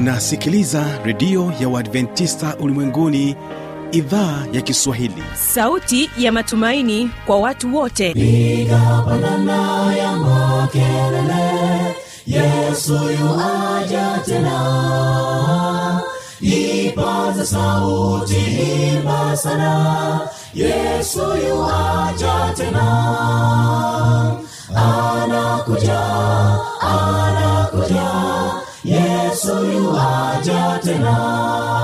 unasikiliza redio ya uadventista ulimwenguni idhaa ya kiswahili sauti ya matumaini kwa watu wote piga pandana ya makelele yesu yuaja tena ipaza sauti imba sana yesu yuaja tena anakuja anakuja yesu yuaja tena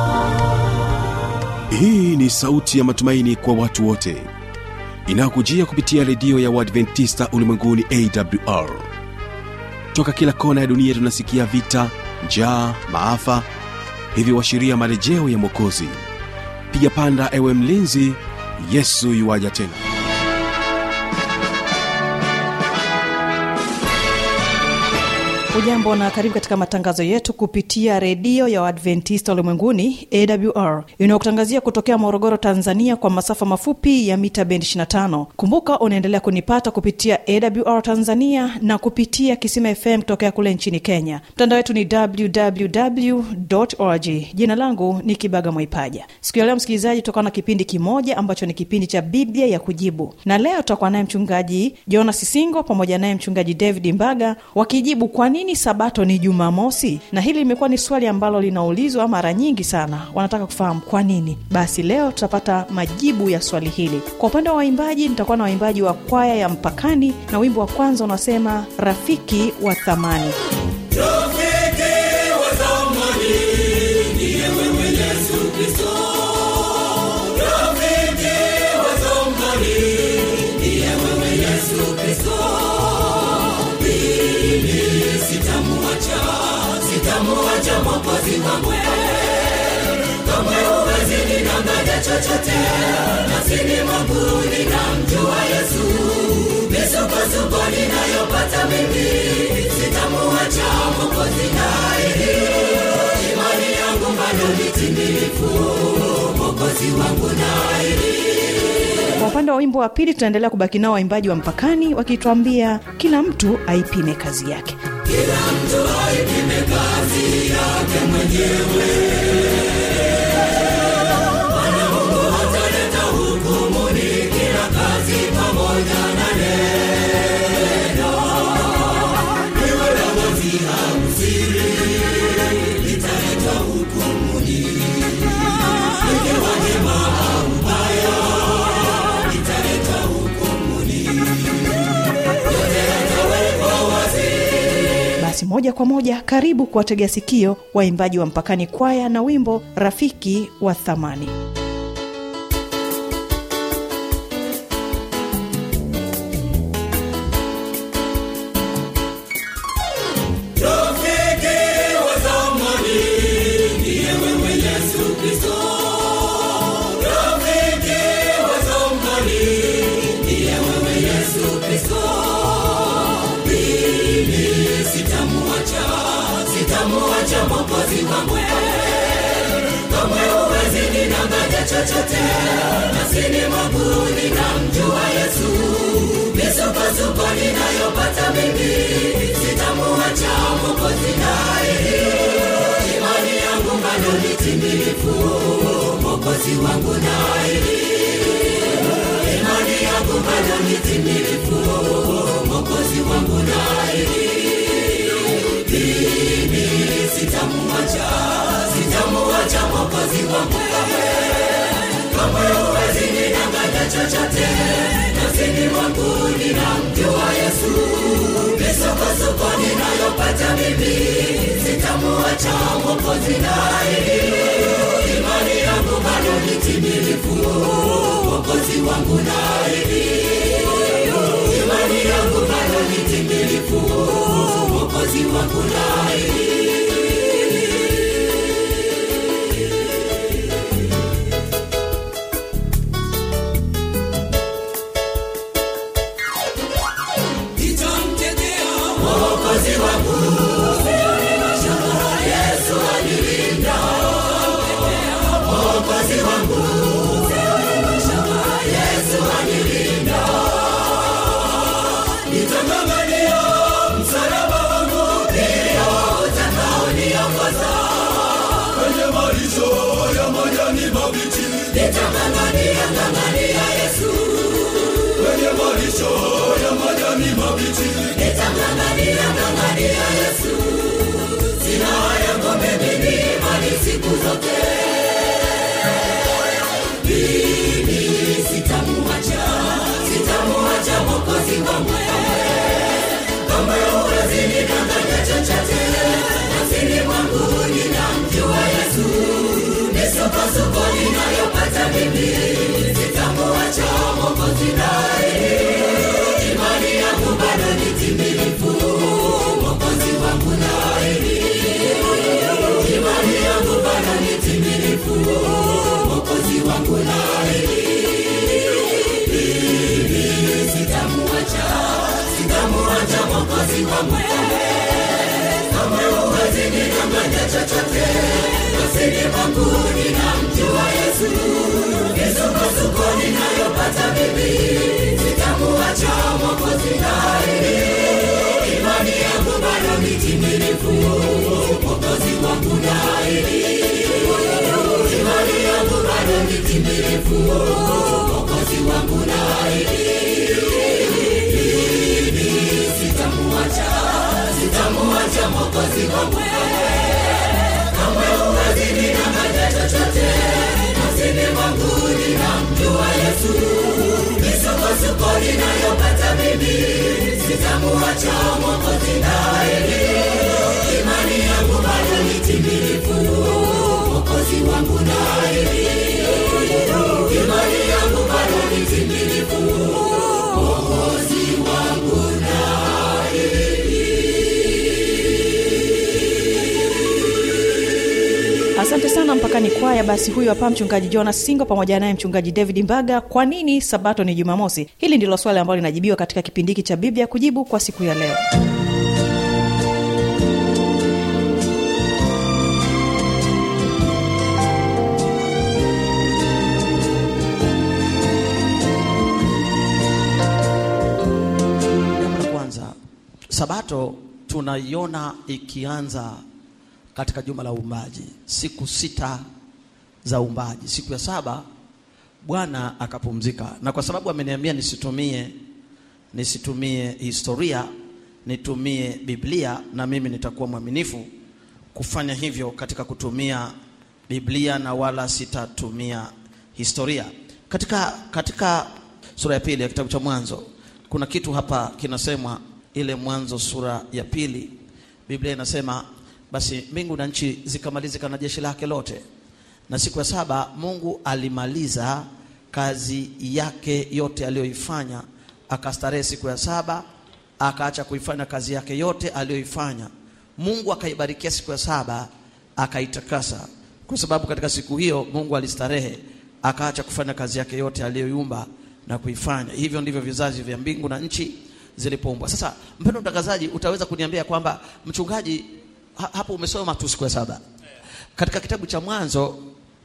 hii ni sauti ya matumaini kwa watu wote inayokujia kupitia redio ya uadventista ulimwenguni awr toka kila kona ya dunia tunasikia vita njaa maafa hivyo washiria marejeo ya mwokozi piga panda ewe mlinzi yesu yuwaja tena ujambo na karibu katika matangazo yetu kupitia redio ya waadventista ulimwenguni awr inayokutangazia kutokea morogoro tanzania kwa masafa mafupi ya mita bendi 25 kumbuka unaendelea kunipata kupitia awr tanzania na kupitia kisima fm kutokea kule nchini kenya mtandao wetu ni www org jina langu ni kibaga mwaipaja siku ya leo msikilizaji tutakuwa na kipindi kimoja ambacho ni kipindi cha biblia ya kujibu na leo tutakuwa naye mchungaji jonas singo pamoja naye mchungaji david mbaga wakijibu kwa nini sabato ni jumamosi na hili limekuwa ni swali ambalo linaulizwa mara nyingi sana wanataka kufahamu kwa nini basi leo tutapata majibu ya swali hili kwa upande wa waimbaji nitakuwa na waimbaji wa kwaya ya mpakani na wimbo wa kwanza unasema rafiki wa thamani Rafiki wa zamani ndiye wewe Yesu Kristo. Rafiki wa zamani ndiye wewe Yesu Kristo. Mimi sitamuacha, sitamuacha Mwokozi wangu. Kamwe huwezi ninang'anya chochote, nafsini mwangu ninamjua Yesu. Misukosuko ninayopata mimi, sitamuacha Mwokozi naye. Imani yangu bado ni timilifu, Mwokozi wangu naye. kwa upande wa wimbo wa pili tunaendelea kubaki nao waimbaji wa mpakani wakituambia kila mtu aipime kazi yake Kila mtu aipime kazi yake mwenyewe. Bwana Mungu ataleta hukumuni kila kazi pamoja na neno. Iwe la wazi au siri, litaleta hukumuni. Ikiwa jema au baya, litaleta hukumuni. Yote yatawekwa wazi. basi moja kwa moja karibu kuwategea sikio waimbaji wa mpakani kwaya na wimbo rafiki wa thamani Rafiki wa zamani ndiye wewe Yesu Kristo. Rafiki wa zamani ndiye wewe Yesu Kristo. Mimi sitamuacha, sitamuacha Mwokozi wangu. Kamwe huwezi ninang'anya chochote, nafsini mwangu ninamjua Yesu. Misukosuko ninayopata mimi, sitamuacha Mwokozi naye. Imani yangu bado ni timilifu, Mwokozi wangu naye. Imani yangu bado ni timilifu, Mwokozi wangu naye. Mimi sitamuacha, sitamuacha Mwokozi wangu kamwe. Kamwe huwezi ninang'anya chochote, nafsini mwangu ninamjua Yesu. Misukosuko ninayopata mimi, sitamuacha Mwokozi naye. Imani yangu bado ni timilifu, Mwokozi wangu naye. Imani yangu bado ni timilifu, Mwokozi wangu naye. nitamtetea Mwokozi wangu. Yesu anilinda, Mwokozi wangu. Yesu anilinda, nitamama- nitang'ang'ania ng'ang'ania Yesu kwenye malisho ya majani mabichi nitang'ang'ania ng'ang'ania Yesu sina haya ng'ombe mimi mali siku zote mimi sitamuacha sitamuacha mwokozi wangu kama huwezi nidanganya chochote nafsini mwangu ninamjua Yesu misukosuko ninayopata mimi sitamuacha mwokozi naye imani yangu bado ni timilifu mwokozi wangu naye imani yangu bado ni timilifu mwokozi wangu naye sitamuacha sitamuacha mwokozi wangu kama huwezi ninang'anya chochote nafsini mwangu ninamjua Yesu misukosuko ninayopata mimi sitamuacha mwokozi naye imani yangu bado ni timilifu mwokozi wangu naye imani yangu bado ni timilifu mwokozi wangu naye sitamuacha sitamuacha mwokozi wangu kama huwezi ninang'anya chochote nafsini mwangu ninamjua Yesu misukosuko ninayopata mimi sitamuacha mwokozi naye imani yangu bado ni timilifu mwokozi wangu naye imani yangu bado ni timilifu mwokozi wangu asante sana mpakani kwaya basi huyu hapa mchungaji jonas singo pamoja naye mchungaji david mbaga kwa nini sabato ni jumamosi hili ndilo swali ambalo linajibiwa katika kipindi hiki cha biblia kujibu kwa siku ya leo jambo la kwanza sabato tunaiona ikianza katika juma la uumbaji siku sita za uumbaji siku ya saba bwana akapumzika na kwa sababu ameniambia nisitumie nisitumie historia nitumie biblia na mimi nitakuwa mwaminifu kufanya hivyo katika kutumia biblia na wala sitatumia historia katika katika sura ya pili ya kitabu cha mwanzo kuna kitu hapa kinasemwa ile mwanzo sura ya pili biblia inasema basi mbingu na nchi zikamalizika na jeshi lake lote na siku ya saba mungu alimaliza kazi yake yote aliyoifanya akastarehe siku ya saba akaacha kuifanya kazi yake yote aliyoifanya mungu akaibarikia siku ya saba akaitakasa kwa sababu katika siku hiyo mungu alistarehe akaacha kufanya kazi yake yote aliyoiumba na kuifanya hivyo ndivyo vizazi vya mbingu na nchi zilipoumbwa sasa mpendo mtangazaji utaweza kuniambia kwamba mchungaji ha, hapo umesoma tu siku ya saba katika kitabu cha mwanzo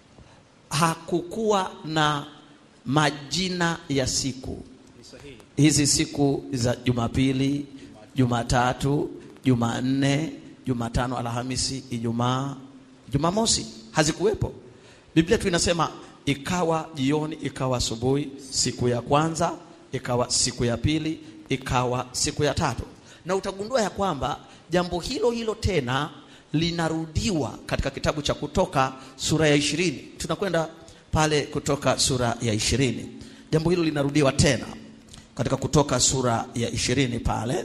hakukuwa na majina ya siku hizi siku za jumapili jumatatu jumanne jumatano alhamisi ijumaa jumamosi hazikuwepo biblia tu inasema ikawa jioni ikawa asubuhi siku ya kwanza ikawa siku ya pili ikawa siku ya tatu na utagundua ya kwamba jambo hilo hilo tena linarudiwa katika kitabu cha kutoka sura ya ishirini tunakwenda pale kutoka sura ya ishirini jambo hilo linarudiwa tena katika kutoka sura ya ishirini pale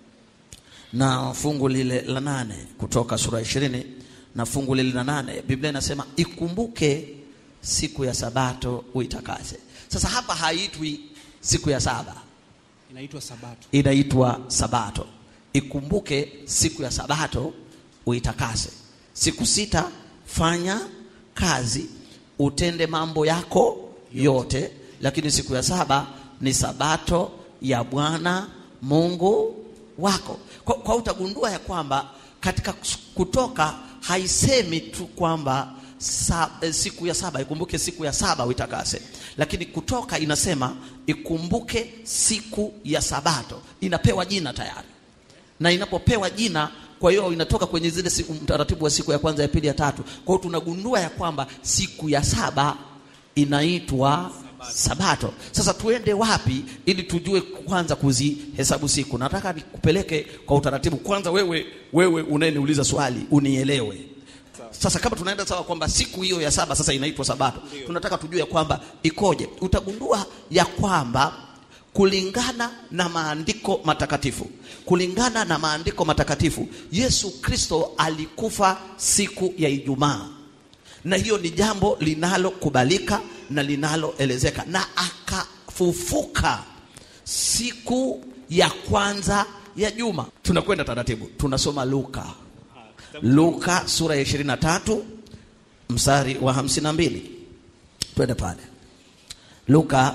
na fungu lile la nane kutoka sura ya ishirini na fungu lile la nane biblia inasema ikumbuke siku ya sabato uitakase sasa hapa haitwi siku ya saba inaitwa sabato inaitwa sabato ikumbuke siku ya sabato uitakase siku sita fanya kazi utende mambo yako yote lakini siku ya saba ni sabato ya bwana mungu wako kwa, kwa utagundua ya kwamba katika kutoka haisemi tu kwamba sa, eh, siku ya saba ikumbuke siku ya saba uitakase lakini kutoka inasema ikumbuke siku ya sabato inapewa jina tayari na inapopewa jina kwa hiyo inatoka kwenye zile siku, mtaratibu wa siku ya kwanza ya pili ya tatu kwa hiyo tunagundua ya kwamba siku ya saba inaitwa sabato sasa tuende wapi ili tujue kwanza kuzihesabu siku nataka nikupeleke kwa utaratibu kwanza wewe wewe unayeniuliza swali unielewe sasa kama tunaenda sawa kwamba siku hiyo ya saba sasa inaitwa sabato tunataka tujue ya kwamba ikoje utagundua ya kwamba kulingana na maandiko matakatifu kulingana na maandiko matakatifu yesu kristo alikufa siku ya ijumaa na hiyo ni jambo linalokubalika na linaloelezeka na akafufuka siku ya kwanza ya juma tunakwenda taratibu tunasoma luka luka sura ya 23 mstari wa 52 twende pale luka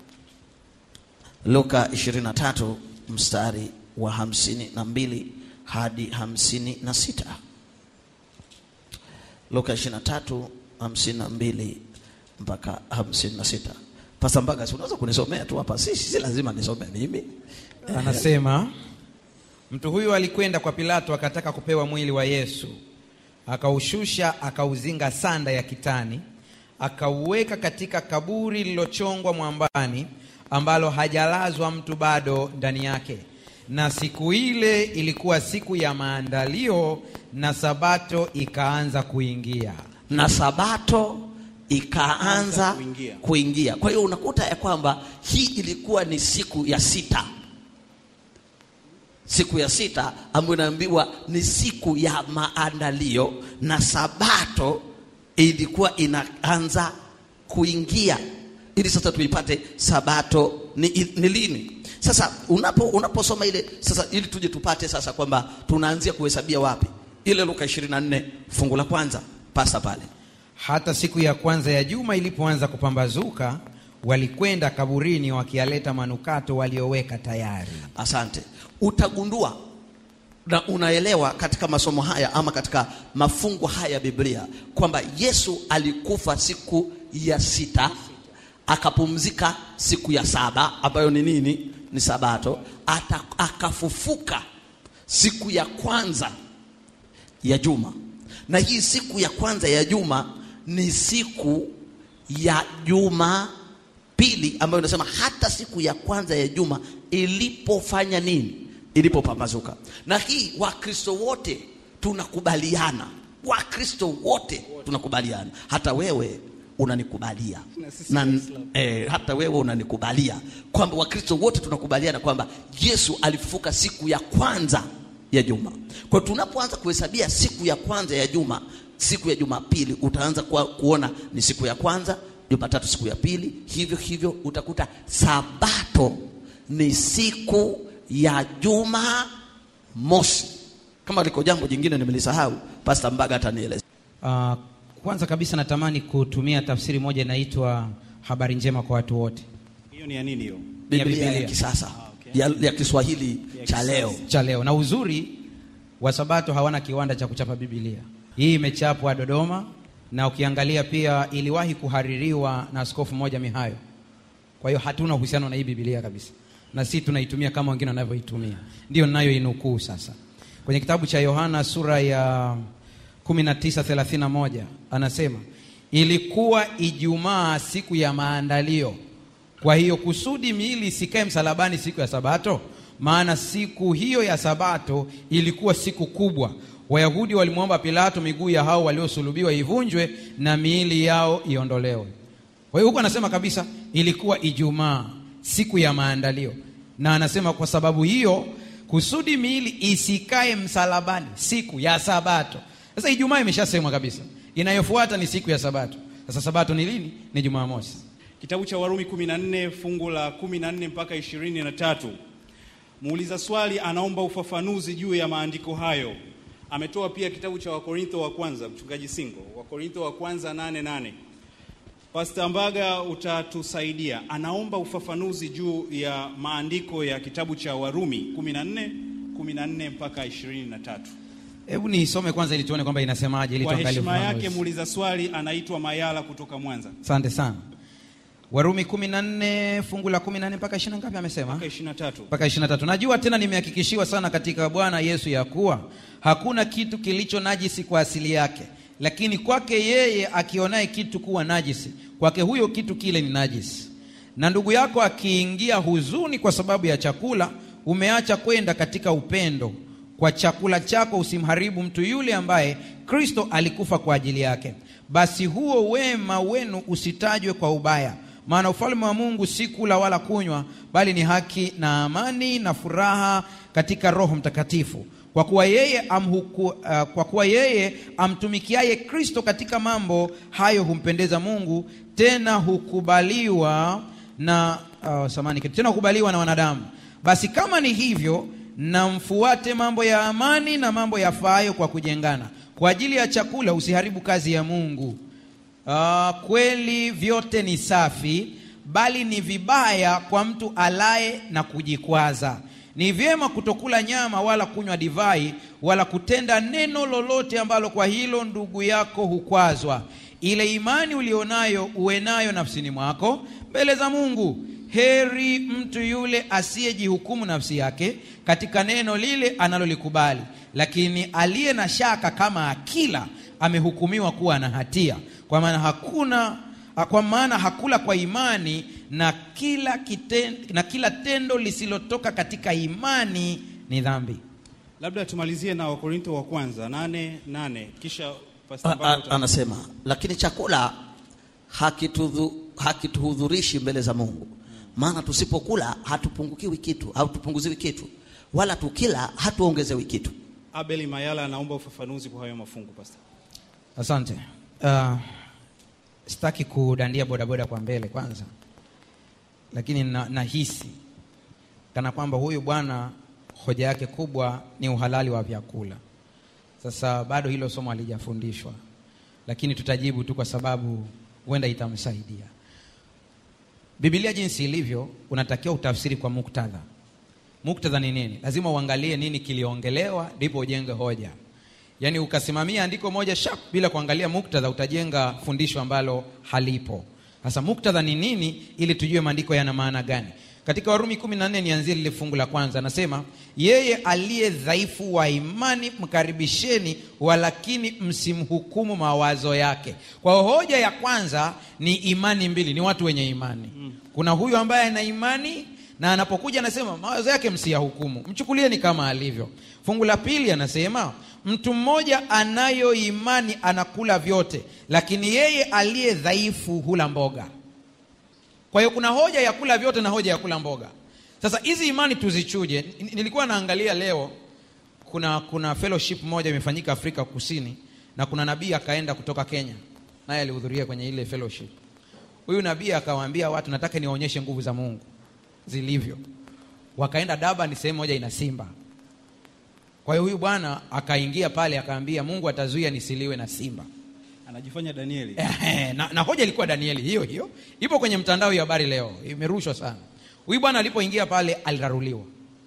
luka 23 mstari wa 52 hadi 56 luka 23 52 mpaka 56 pasa mbaga si unaweza kunisomea tu hapa si, si lazima nisome mimi anasema mtu huyu alikwenda kwa pilato akataka kupewa mwili wa yesu akaushusha akauzinga sanda ya kitani akauweka katika kaburi lililochongwa mwambani ambalo hajalazwa mtu bado ndani yake na siku ile ilikuwa siku ya maandalio na sabato ikaanza kuingia na sabato ikaanza kuingia. kuingia kwa hiyo unakuta ya kwamba hii ilikuwa ni siku ya sita siku ya sita ambayo inaambiwa ni siku ya maandalio na sabato ilikuwa inaanza kuingia ili sasa tuipate sabato ni, ni lini sasa unapo unaposoma ile sasa ili tuje tupate sasa kwamba tunaanzia kuhesabia wapi ile luka 24 fungu la kwanza pasa pale hata siku ya kwanza ya juma ilipoanza kupambazuka walikwenda kaburini wakiyaleta manukato walioweka tayari asante utagundua na unaelewa katika masomo haya ama katika mafungu haya ya biblia kwamba yesu alikufa siku ya sita akapumzika siku ya saba ambayo ni nini ni sabato Ata, akafufuka siku ya kwanza ya juma na hii siku ya kwanza ya juma ni siku ya juma pili ambayo inasema hata siku ya kwanza ya juma ilipofanya nini ilipopambazuka na hii wakristo wote tunakubaliana wakristo wote tunakubaliana hata wewe unanikubalia Na sisi na, Waislamu. eh, hata wewe unanikubalia kwamba wakristo wote tunakubaliana kwamba yesu alifufuka siku ya kwanza ya juma kwa hiyo tunapoanza kuhesabia siku ya kwanza ya juma siku ya jumapili utaanza kuwa, kuona ni siku ya kwanza jumatatu siku ya pili hivyo hivyo utakuta sabato ni siku ya juma mosi kama liko jambo jingine nimelisahau pasta mbaga atanieleza uh, kwanza kabisa natamani kutumia tafsiri moja inaitwa habari njema kwa watu wote hiyo ni ya nini hiyo biblia ya, Biblia. kisasa okay. ya, ya kiswahili Ya cha kisasa. leo cha leo na uzuri wa sabato hawana kiwanda cha kuchapa bibilia hii imechapwa dodoma na ukiangalia pia iliwahi kuhaririwa na askofu mmoja mihayo kwa hiyo hatuna uhusiano na hii bibilia kabisa na si tunaitumia kama wengine wanavyoitumia ndio ninayoinukuu sasa kwenye kitabu cha yohana sura ya 1931 anasema ilikuwa ijumaa siku ya maandalio kwa hiyo kusudi miili isikae msalabani siku ya sabato maana siku hiyo ya sabato ilikuwa siku kubwa wayahudi walimwomba pilato miguu ya hao waliosulubiwa ivunjwe na miili yao iondolewe kwa hiyo huku anasema kabisa ilikuwa ijumaa siku ya maandalio na anasema kwa sababu hiyo kusudi miili isikae msalabani siku ya sabato sasa ijumaa imeshasemwa kabisa inayofuata ni siku ya sabato sasa sabato ni lini ni jumamosi kitabu cha warumi 14 fungu la 14 mpaka 23 muuliza swali anaomba ufafanuzi juu ya maandiko hayo ametoa pia kitabu cha wakorintho wa kwanza mchungaji singo wakorintho wa kwanza 88 pasta mbaga utatusaidia anaomba ufafanuzi juu ya maandiko ya kitabu cha warumi 14 14 mpaka 23 hebu niisome kwanza ili tuone kwamba inasemaje ili kwa tuangalie heshima ufafanuzi. yake muuliza swali anaitwa mayala kutoka mwanza asante sana warumi 14 fungu la 14 mpaka 20 ngapi amesema mpaka 23 mpaka 23 najua tena nimehakikishiwa sana katika bwana yesu ya kuwa hakuna kitu kilicho najisi kwa asili yake lakini kwake yeye akionaye kitu kuwa najisi, kwake huyo kitu kile ni najisi. Na ndugu yako akiingia huzuni kwa sababu ya chakula, umeacha kwenda katika upendo. Kwa chakula chako usimharibu mtu yule ambaye Kristo alikufa kwa ajili yake. Basi huo wema wenu usitajwe kwa ubaya, maana ufalme wa Mungu si kula wala kunywa, bali ni haki na amani na furaha katika Roho Mtakatifu kwa kuwa yeye amhuku, uh, kwa kuwa yeye amtumikiaye Kristo katika mambo hayo humpendeza Mungu, tena hukubaliwa na uh, samani tena hukubaliwa na wanadamu. Basi kama ni hivyo, na mfuate mambo ya amani na mambo yafaayo kwa kujengana. Kwa ajili ya chakula usiharibu kazi ya Mungu. Uh, kweli vyote ni safi, bali ni vibaya kwa mtu alaye na kujikwaza. Ni vyema kutokula nyama wala kunywa divai wala kutenda neno lolote ambalo kwa hilo ndugu yako hukwazwa. Ile imani ulionayo uwe nayo nafsini mwako mbele za Mungu. Heri mtu yule asiyejihukumu nafsi yake katika neno lile analolikubali, lakini aliye na shaka kama akila amehukumiwa kuwa na hatia, kwa maana hakuna kwa maana hakula kwa imani na kila kiten, na kila tendo lisilotoka katika imani ni dhambi. Labda tumalizie na Wakorintho wa kwanza nane nane kisha Pastor A- Mbaga a- uta- anasema lakini chakula hakitudhu- hakituhudhurishi mbele za Mungu, maana tusipokula hatupungukiwi kitu, hatupunguziwi kitu, wala tukila hatuongezewi kitu. Abel Mayala anaomba ufafanuzi kwa hayo mafungu Pastor. Asante. Uh, sitaki kudandia bodaboda kwa mbele kwanza, lakini na- nahisi kana kwamba huyu bwana hoja yake kubwa ni uhalali wa vyakula. Sasa bado hilo somo halijafundishwa, lakini tutajibu tu kwa sababu huenda itamsaidia. Biblia jinsi ilivyo, unatakiwa utafsiri kwa muktadha. Muktadha ni nini? Lazima uangalie nini kiliongelewa, ndipo ujenge hoja. Yaani ukasimamia andiko moja sharp bila kuangalia muktadha, utajenga fundisho ambalo halipo. Sasa muktadha ni nini, ili tujue maandiko yana maana gani? Katika Warumi 14 nianzie lile fungu la kwanza, anasema yeye aliye dhaifu wa imani mkaribisheni, walakini msimhukumu mawazo yake. Kwa hiyo hoja ya kwanza ni imani mbili, ni watu wenye imani. Kuna huyu ambaye ana imani na anapokuja anasema mawazo yake msiyahukumu, mchukulieni kama alivyo. Fungu la pili anasema mtu mmoja anayo imani anakula vyote, lakini yeye aliye dhaifu hula mboga. Kwa hiyo kuna hoja ya kula vyote na hoja ya kula mboga. Sasa hizi imani tuzichuje. N- Nilikuwa naangalia leo, kuna kuna fellowship moja imefanyika Afrika Kusini, na kuna nabii akaenda kutoka Kenya, naye alihudhuria kwenye ile fellowship. Huyu nabii akawaambia watu, nataka niwaonyeshe nguvu za Mungu zilivyo. Wakaenda Durban, sehemu moja ina simba. Kwa hiyo huyu bwana akaingia pale akaambia, Mungu atazuia nisiliwe na simba. Anajifanya Danieli. Ehe, na, na hoja ilikuwa Danieli hiyo hiyo, ipo kwenye mtandao ya habari leo, imerushwa sana. Huyu bwana alipoingia pale aliraruliwa.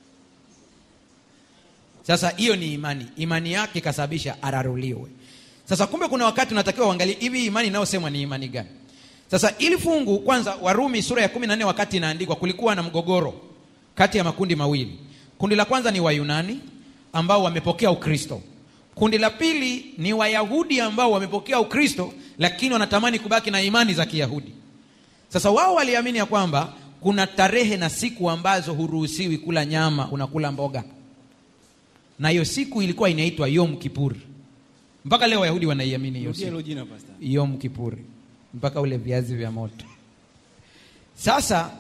Sasa hiyo ni imani, imani yake ikasababisha araruliwe. Sasa kumbe kuna wakati unatakiwa uangalie hivi imani inayosemwa ni imani gani. Sasa ili fungu kwanza, Warumi sura ya 14 wakati inaandikwa, kulikuwa na mgogoro kati ya makundi mawili. Kundi la kwanza ni Wayunani ambao wamepokea Ukristo. Kundi la pili ni Wayahudi ambao wamepokea Ukristo lakini wanatamani kubaki na imani za Kiyahudi. Sasa wao waliamini ya kwamba kuna tarehe na siku ambazo huruhusiwi kula nyama, unakula mboga, na hiyo siku ilikuwa inaitwa Yom Kippur. Mpaka leo Wayahudi wanaiamini hiyo Rudia siku hilo jina Pastor. Yom Kippur, mpaka ule viazi vya moto. Sasa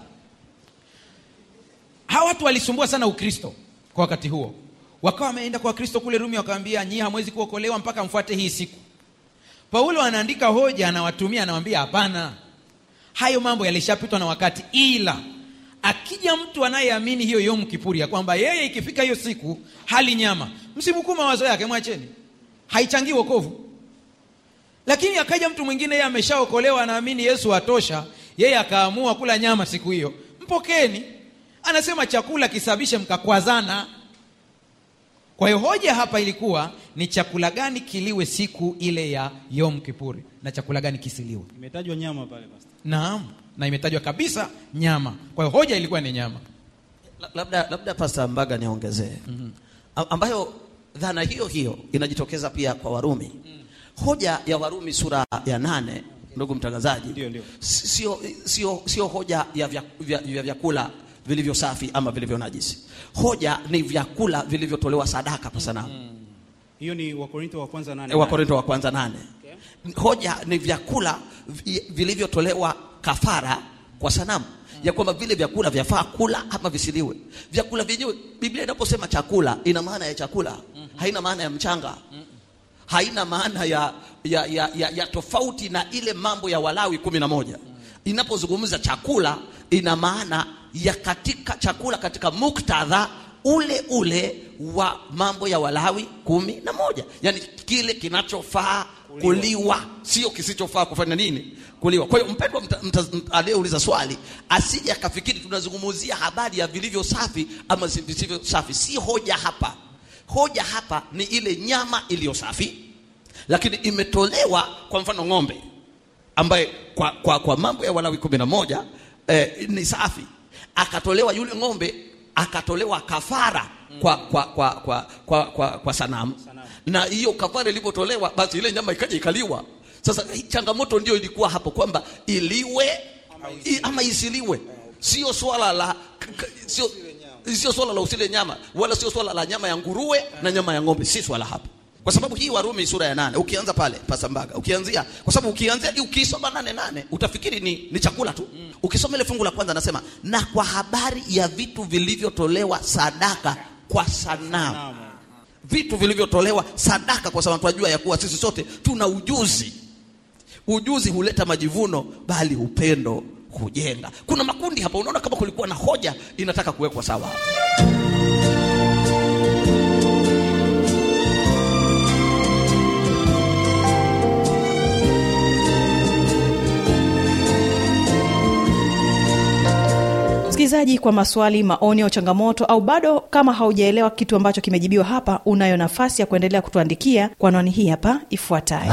hawa watu walisumbua sana Ukristo kwa wakati huo, wakawa wameenda kwa Wakristo kule Rumi, wakaambia nyie hamwezi kuokolewa mpaka mfuate hii siku. Paulo anaandika hoja, anawatumia, anawaambia hapana, hayo mambo yalishapitwa na wakati, ila akija mtu anayeamini hiyo Yom Kipuri ya kwamba yeye ikifika hiyo siku hali nyama, msimhukumu mawazo yake, mwacheni, haichangii wokovu. Lakini akaja mtu mwingine, yeye ameshaokolewa, anaamini Yesu atosha, yeye akaamua kula nyama siku hiyo, mpokeni. Anasema chakula kisababishe mkakwazana. Kwa hiyo hoja hapa ilikuwa ni chakula gani kiliwe siku ile ya Yom Kipuri na chakula gani kisiliwe. Imetajwa nyama pale Pastor. Naam, na imetajwa kabisa nyama. Kwa hiyo hoja ilikuwa ni nyama. La- labda labda Pastor Mbaga niongezee ambayo dhana hiyo hiyo inajitokeza pia kwa Warumi hoja ya warumi sura ya nane ndugu mtangazaji Ndio, ndio. si- sio sio sio hoja ya vya- vya- vya vyakula vilivyo safi ama vilivyo najisi hoja ni vyakula vilivyotolewa sadaka kwa sanamu hiyo ni wakorintho wa kwanza nane wa Korinto wa kwanza nane. Hoja ni vyakula vi- vilivyotolewa kafara kwa sanamu ya kwamba vile vyakula vyafaa kula ama visiliwe. Vyakula vyenyewe, Biblia inaposema chakula ina maana ya chakula, haina maana ya mchanga, haina maana ya, ya, ya, ya, ya tofauti na ile mambo ya Walawi kumi na moja. Inapozungumza chakula ina maana ya katika chakula katika muktadha ule ule wa mambo ya Walawi kumi na moja, yaani kile kinachofaa kuliwa, sio kisichofaa kufanya nini kuliwa. Kwa hiyo mpendwa mta- mta- mta- aliyeuliza swali asije akafikiri tunazungumzia habari ya vilivyo safi ama si- visivyo safi. Si hoja hapa. Hoja hapa ni ile nyama iliyo safi, lakini imetolewa kwa mfano ng'ombe ambaye kwa, kwa, kwa mambo ya Walawi kumi na moja eh, ni safi, akatolewa yule ng'ombe akatolewa kafara kwa, kwa, kwa, kwa, kwa, kwa, kwa sanamu, na hiyo kafara ilivyotolewa, basi ile nyama ikaja ikaliwa. Sasa hii changamoto ndio ilikuwa hapo kwamba iliwe i- ama isiliwe, sio swala la k- k- sio sio swala la usile nyama wala sio swala la nyama ya nguruwe na nyama ya ng'ombe, si swala hapo kwa sababu hii Warumi sura ya nane ukianza pale Pasambaga ukianzia, kwa sababu ukianzia ukisoma nane nane utafikiri ni, ni chakula tu. Ukisoma ile fungu la kwanza nasema, na kwa habari ya vitu vilivyotolewa sadaka kwa sanamu, vitu vilivyotolewa sadaka kwa sababu tunajua ya kuwa sisi sote tuna ujuzi. Ujuzi huleta majivuno, bali upendo hujenga. Kuna makundi hapa, unaona kama kulikuwa na hoja inataka kuwekwa sawa. msikilizaji kwa maswali maoni au changamoto au bado kama haujaelewa kitu ambacho kimejibiwa hapa unayo nafasi ya kuendelea kutuandikia kwa anwani hii hapa ifuatayo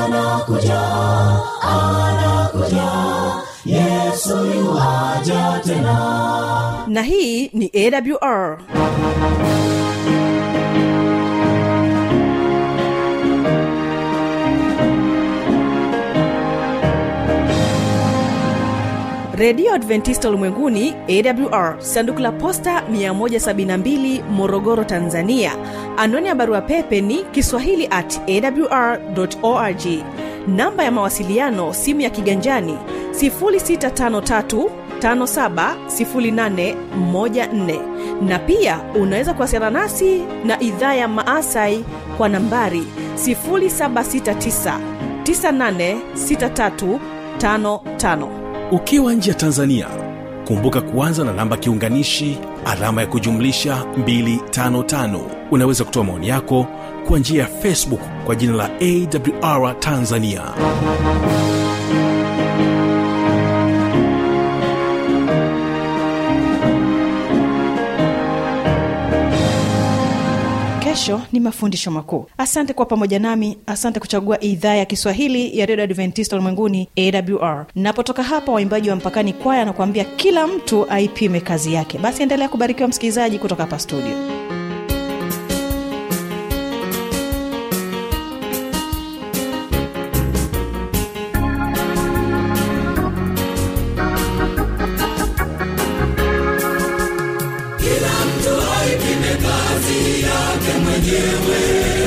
na hii ni awr redio adventista ulimwenguni awr sanduku la posta 172 morogoro tanzania anwani ya barua pepe ni kiswahili at awr org namba ya mawasiliano simu ya kiganjani 653 570814 na pia unaweza kuwasiliana nasi na idhaa ya maasai kwa nambari 769 986355 ukiwa nje ya tanzania kumbuka kuanza na namba kiunganishi alama ya kujumlisha 255 unaweza kutoa maoni yako kwa njia ya facebook kwa jina la awr tanzania kesho ni mafundisho makuu asante kwa pamoja nami asante kuchagua idhaa ya kiswahili ya redio adventista ulimwenguni awr napotoka hapa waimbaji wa mpakani kwaya na kuambia kila mtu aipime kazi yake basi endelea kubarikiwa msikilizaji kutoka hapa studio kila mtu aipime kazi yake mwenyewe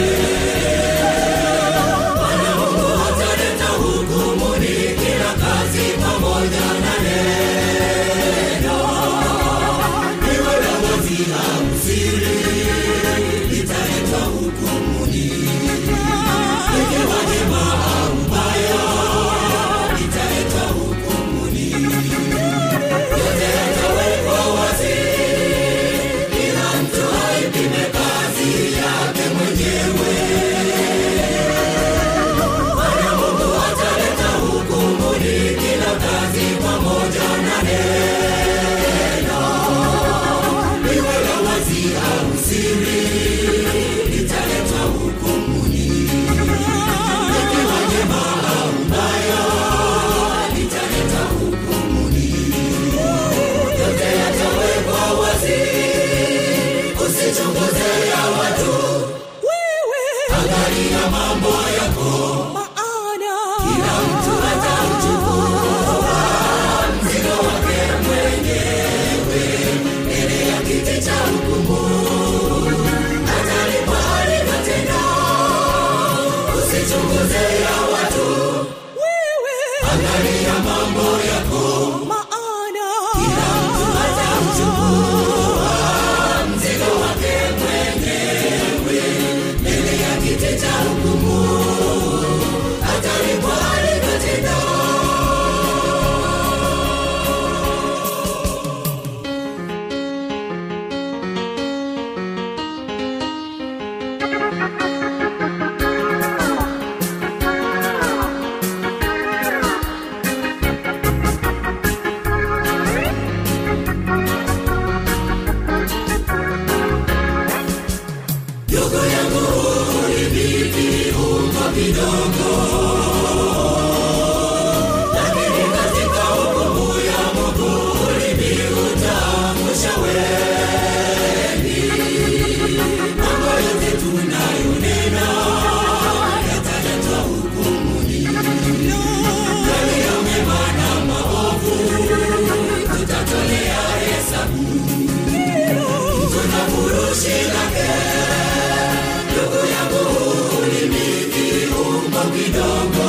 Bwana Mungu ataleta hukumuni kila kazi pamoja na neno iwe la wazi au siri litaletwa hukumuni ikiwa jema au baya litaletwa hukumuni yote yatawekwa wazi kila mtu aipime kazi yake mwenyewe. Bwana Mungu ataleta hukumuni kila kazi pamoja na neno, liwe la wazi au siri, litaletwa hukumuni. Likiwa jema au baya, litaleta hukumuni. Yote yatawekwa wazi usichunguze ya watu wewe angalia mambo yako kidogo lakini katika hukumu ya mungu ulimi utaangusha wengi mambo yote tunayonena yataletwa hukumuni yaliyo mema na maovu tutatolea hesabu tuna furushi lake ndugu yangu ulimi kiungo kidogo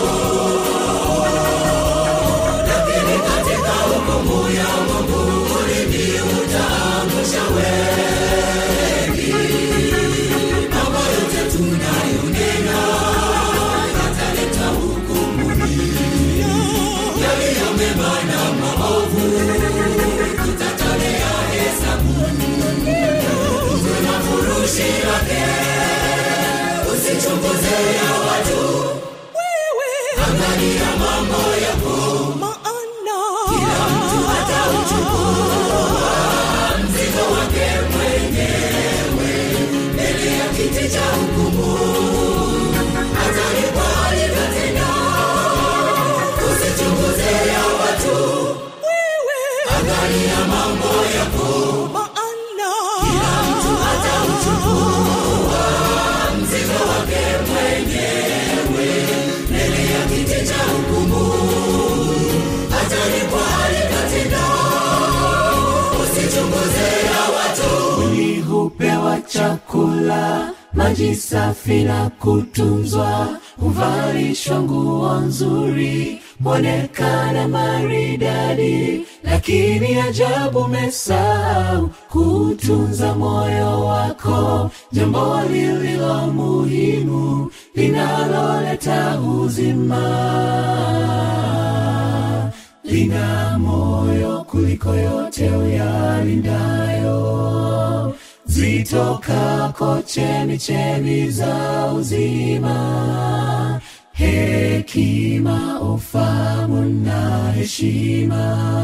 lakini katika hukumu ya mungu ulimi utaangusha wengi mambo yote tunayonena yataleta hukumuni yaliyo mema na maovu tutatolea hesabu tuna furushi lake usichunguze ya watu angalia mambo yako kila mtu atauchukua mzigo wake mwenyewe mbele ya kiti cha hukumu atalipwa alivyotenda usichunguze ya watu angalia mambo yako kila mtu atauchukua mzigo wake mwenyewe mbele ya kiti cha hukumu atalipwa alivyotenda usichunguze ya watu mwili hupewa chakula maji safi na kutunzwa huvalishwa nguo nzuri mwonekana maridadi lakini ajabu mesau kutunza moyo wako jambo lililo muhimu linaloleta uzima lina moyo kuliko yote uyalindayo zitokako chemi chemi za uzima hekima ufamu na heshima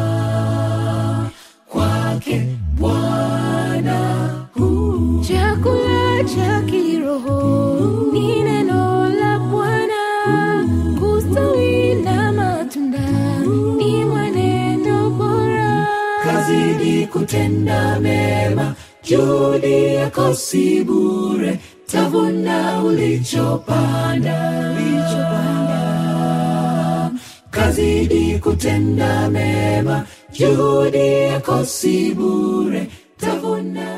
kwake bwana huu chakula cha kiroho ni neno la bwana kustawi na matunda ni mwenendo bora kazidi kutenda mema juhudi yako si bure tavuna ulichopanda kazidi kutenda mema juhudi yako si bure tavuna